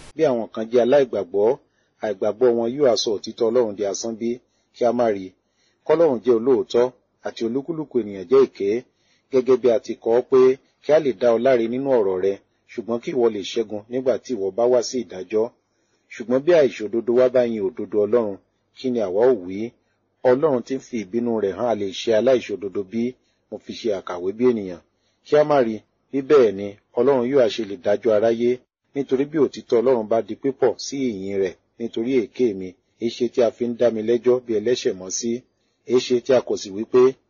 bí àwọn kan jẹ́ aláìgbàgbọ́ àìgbàgbọ́ wọn yóò aṣọ òtítọ́ ọlọ́run di asán bí kí a má rí i kọ́lọ́run jẹ́ olóòótọ́ àti olúkúlùkù ènìyàn jẹ́ èké gẹ́gẹ́ bí a ti kọ ọ́ pé kí a lè dá ọ láre nínú ọ̀rọ̀ rẹ ṣùgbọ́n kí ìwọ lè ṣẹ́gun nígbà tí ìwọ bá wá sí ìdájọ́ ṣùgbọ́n bí àìṣòdodo wá bá yin òdodo ọlọ́run kí ni àwa ò wí ọlọ́run tí ń fi ìbínú rẹ̀ hàn a lè ṣe aláìṣòdodo bí mo fi ṣe àkàwé bí ènìyàn kí a má rí bí bẹ́ẹ̀ ni ọlọ́run yóò àṣe lè dájọ́ aráyé nítorí bí òtítọ́ ọlọ́run bá di pípọ̀ sí ìyìn rẹ̀ nítorí èké mi èéṣe tí a fi ń dá mi lẹ́jọ́ bí ẹlẹ́ṣẹ̀ mọ́ sí èéṣe tí a kò sì wí pé